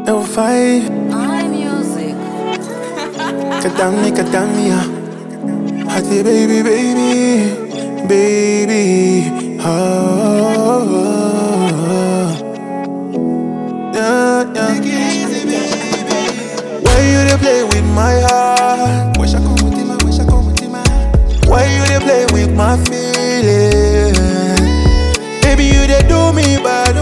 Eu vai, iMusic. kadami, kadamia. Hati baby, baby, baby. Oh, yeah, yeah. Why you dey play with my heart? Wish I come with him, wish I come with him. Why you dey play with my feelings? Baby, you dey do me bad,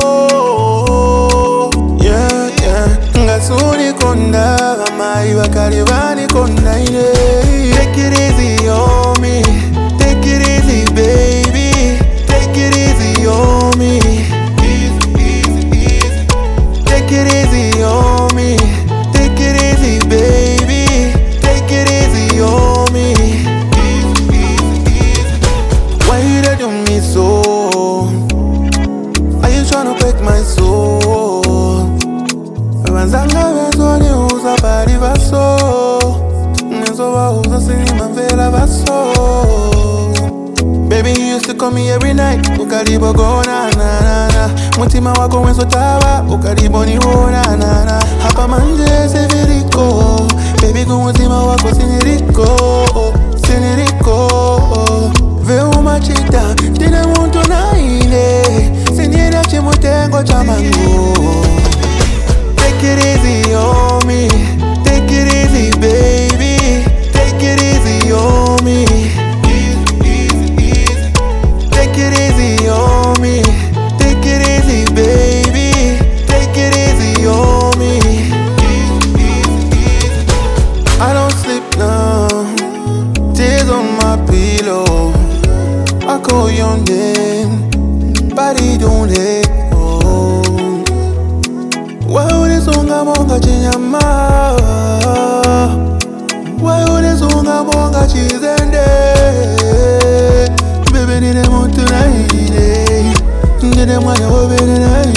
oh Yeah, yeah Ngasuni konda Amai wakari vani konda ine Take it easy on me Take it easy, baby Take it easy on me Easy, easy, easy Take it easy on me Take it easy, baby Take it easy on me Easy, easy, easy Why you dey do me so? Are you tryna break my soul? Wenzanga wenzoni uza bari vaso Ngezo wauza sinima mvela vaso Baby you used to call me every night Ukaribo go na na na na Mutima wako wenzo tawa Ukaribo ni wo na na na Hapa manje seviriko Baby kumutima wako siniriko Siniriko Veuma chita Tine muntu na ine Sinira chimutengo cha mango Take it easy on me. Take it easy, baby. Take it easy on me. Easy, easy, easy. Take it easy on me. Take it easy, baby. Take it easy on me. Easy, easy, easy. I don't sleep now. Tears on my pillow. I call your name. Body don't let go. waulisunga monga chinyama waulisunga monga chizende bebe nine muntu naine ndine mwana wobere naine